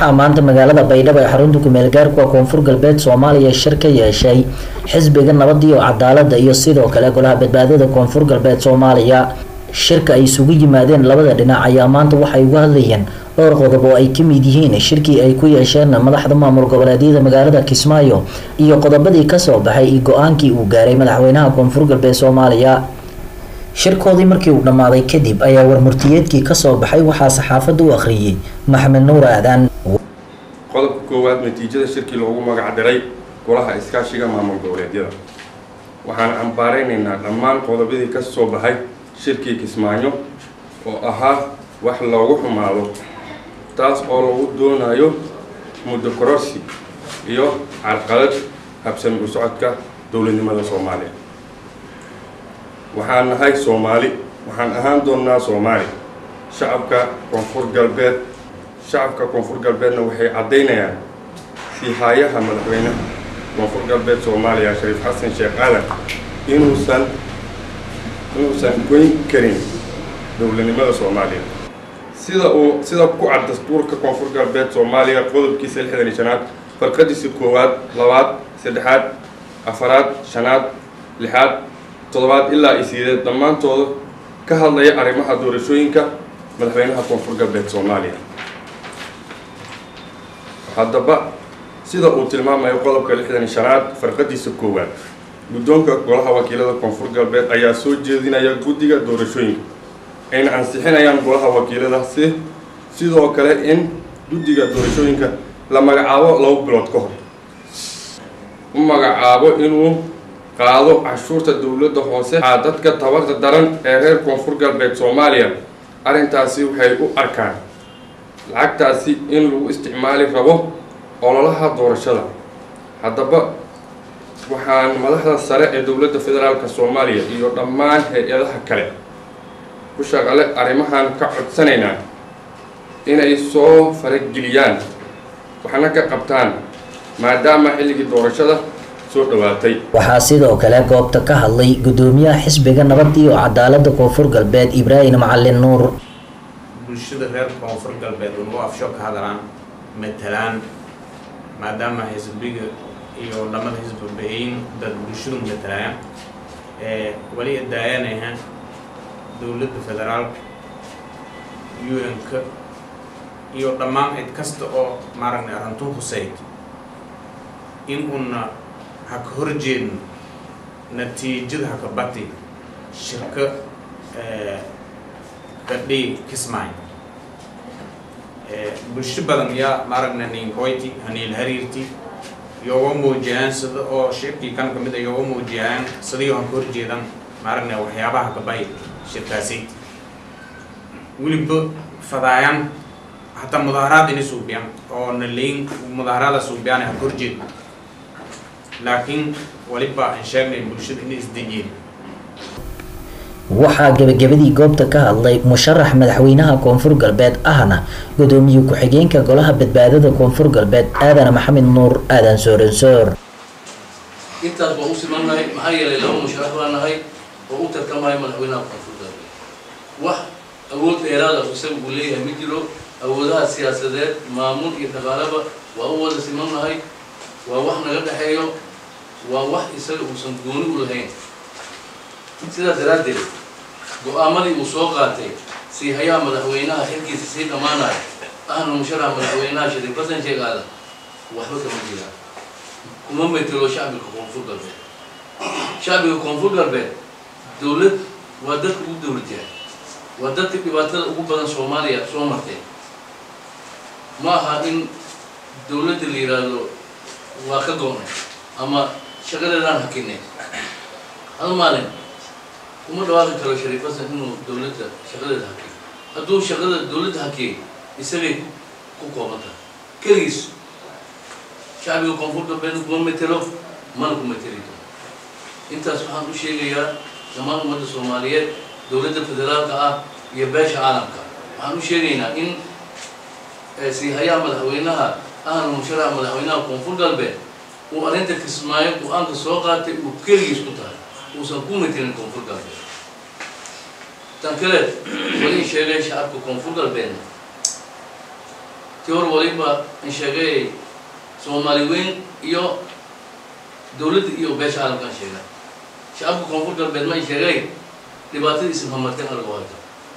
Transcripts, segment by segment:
maanta magaalada baydhabo ee xarunta kumeel gaarkuwa koonfur galbeed soomaaliya shir ka yeeshay xisbiga nabad iyo cadaalada iyo sidoo kale golaha badbaadada koonfur galbeed soomaaliya shirka ay isugu yimaadeen labada dhinac ayaa maanta waxay uga hadlayeen dhowr qodob oo ay ka mid yihiin shirkii ay ku yeesheen madaxda maamul goboleedyada magaalada kismaayo iyo qodobadii kasoo baxay iyo go-aankii uu gaaray madaxweynaha koonfur galbeed soomaaliya shirkoodii markii uu dhammaaday kadib ayaa warmurtiyeedkii kasoo baxay waxaa saxaafadda u akhriyey maxamed nuur aadan qodobka koowaad natiijada shirkii loogu magac diray golaha iskaashiga maamul goboleedyada waxaan cambaaraynaynaa dhammaan qodobadii ka soo baxay shirkii kismaayo oo ahaa wax loogu xumaado taas oo lagu doonayo muddo kororsi iyo carqalad habsami u socodka dowladnimada soomaaliya waxaan nahay soomaali waxaan ahaan doonnaa soomaali shacabka koonfur galbeed shacabka koonfur galbeedna waxay caddaynayaan sihaayaha madaxweynaha koonfur galbeed soomaaliya shariif xasan sheekh aadan inuusan inuusan goyn karin dowladnimada soomaaliya sida uu sida ku cad dastuurka koonfur galbeed soomaaliya qodobkiisa lixdan iyo shanaad farqadiisa koowaad labaad saddexaad afaraad shanaad lixaad toddobaad ilaa iyo sideed dhammaantooda ka hadlaya arrimaha doorashooyinka madaxweynaha koonfur galbeed soomaaliya haddaba sida uu tilmaamayo qodobka lixdan iyo shanaad farqadiisa koowaad guddoonka golaha wakiilada koonfur galbeed ayaa soo jeedinaya guddiga doorashooyinka ayna ansixinayaan golaha wakiilada si sidoo kale in guddiga doorashooyinka la magacaabo laba bilood ka hor u magacaabo inuu qaado cashuurta dowladda hoose a dadka tabarta daran ee reer koonfur galbeed soomaaliya arrintaasi waxay u arkaan lacagtaasi in lagu isticmaali rabo ololaha doorashada haddaba waxaan madaxda sare ee dowladda federaalk soomaaliya iyo dhammaan hay-adaha kale ku shaqale arrimahan ka codsanaynaa inay soo farageliyaan waxna ka qabtaan maadaama xilligii doorashada soo dhawaatay waxaa sidoo kale goobta ka hadlay guddoomiyaha xisbiga nabad iyo cadaalada koonfur galbeed ibraahim macalin nuur bulshada reer koonfur galbeed unugu afsho ka hadlaan matalaan maadaama xisbiga iyo lamada xisbi bahayn dad bulshadu matalaan wali daayanayha dowladda federaalka un-ka iyo dhammaan cid kasta oo maaragna arrintu huseyd in una haka horjeedno natiijada haka bati shirka kadhi kismaayo bulsho badan yaa maaragna ninkoyti haniil hariirti iyooga muujiyaan sida oo shirkii kan kamid a iyooga muujiyaan sidaiyo haka horjeedan maaragna waxyaabaha kabay shirkaasi weliba fadaayaan hataa mudaaharaad inay suubiyaan oo naleyn mudaaharaada suubiyaan haka horjeed laakiin waliba aan sheegnay bulshada inay isdejiyeen waxaa gebagabadii goobta ka hadlay musharax madaxweynaha koonfur galbeed ahna gudoomiye ku-xigeenka golaha badbaadada koonfur galbeed aadan maxamed nuur aadan sooransoor intaas baan u simannahay maxaa yeelay laba musharax baa nahay oo u tartamaya madaxweynaha koonfur galbeed wax awood dheeraada isaga uu leeyahay ma jiro awoodaha siyaasadeed maamul iyo dhaqaalaba waa u wada simannahay waa wax naga dhexeeyo waa wax isaga uusan gooni u lahayn sidaas daraaddeed go-aamadii uu soo qaatay sii hayaha madaxweynaha xilkiisa sii dhammaanaya ahna musharaxa madaxweynaha shariif xasan sheekh aadan waxba kama jiraan kuma metelo shacbiga koonfur galbeed shacbiga koonfur galbeed dowlad waa dadka ugu dowlad yahay waa dadka dhibaatada ugu badan soomaaliya soo martay ma aha in dowladda la yidhaahdo waa ka go'nay ama shaqadeedaan hakinay hal maalin kuma dhawaaqi karo shariif xasan inuu dowladda shaqadeeda hakiyo hadduu shaqada dowladda hakiyay isagay ku kooban tahay keligiis shacbiga koonfur galbeedna kuma metelo mana ku meteli karo intaas waxaan u sheegayaa dhammaan ummadda soomaaliyeed dowladda federaalka ah iyo beesha caalamka waxaan u sheegaynaa in siihayaha madaxweynaha ahna musharaxa madaxweynaha koonfur galbeed uu arrinta kismaayo go-aanka soo qaatay uu keligiis ku tahay uusan ku metelin koonfur galbeed tan kale wali sheegay shacabka koonfur galbeedna tii hor waliba in sheegay soomaali weyn iyo dowladda iyo beesha caalamka an sheega shacabka koonfur galbeed ma in sheegay dhibaatadiisa mamarteen alagu hayto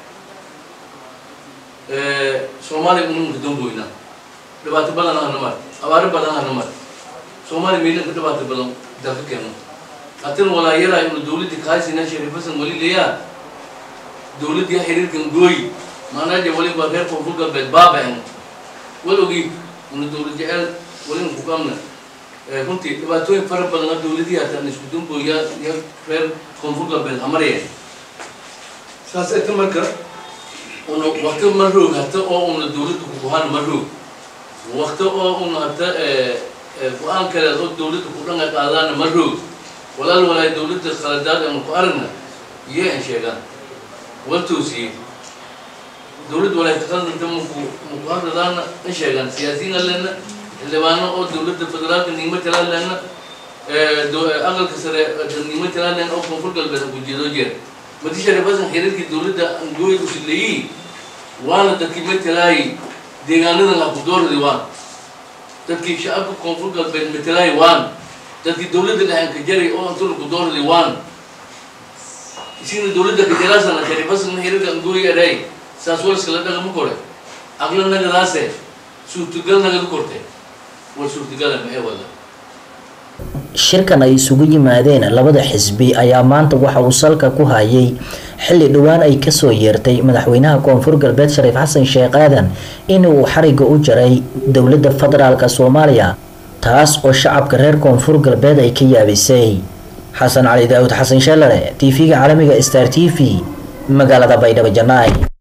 soomaaliya ununka damboyna dhibaato badan hana mar abaaro badan hana mar soomaaliya miilanka dhibaato badan dalka keeno hatin walaayara inu dowladda kaasina sharifasan wali leeyaa dowladda xiriirkan gooy maanaje waliba reer koonfur galbeed baaba-en wal ogi inu dowlad jecel walina kukamna runtii dhibaatooyin fara badana dowladii hataan isku dambooya iyo reer koonfur galbeed hamarya saas eta marka una wakti ma roog hata oo una dowladda kukuhana ma roog wakti oo una hata go-aan kaleed oo dowladda kudhanga qaadaana ma roog walaal walaay dowladda khaladaad anu ku aragna iyo an sheegaan wal toosiyey dowladda walaay kakaldanta maku maku hadladaana in sheegaan siyaasiyiin alena xildhibaano oo dowladda federaalka niimo talaalena aqalka sare niimo talaalena oo koonfur galbeed ku jeedo jeer madi sharifasan xiriirkii dowladda angooy usileeyi waana dadkii matalaayi deegaanadan ha ku doordi waan dadkii shacabka koonfur galbeed matalaayi waan dadkii dowladda dhaxanka jaray oo antuna ku doordi waan isina dowladda kajarasana sharifasan xiriirka angooy eray saas waliskala dhaqama kore aqla nagadaase suurtagal nagada korte war suurtagala maxay wada shirkan ay isugu yimaadeen labada xisbi ayaa maanta waxa uu salka ku hayay xilli dhowaan ay kasoo yeertay madaxweynaha koonfur galbeed shariif xasan sheekh aadan in uu xariga u jaray dowladda federaalka soomaaliya taas oo shacabka reer koonfur galbeed ay ka yaabisay xasan cali daawud xasan sheelare t v-ga caalamiga star t v magaalada baydhabo janaay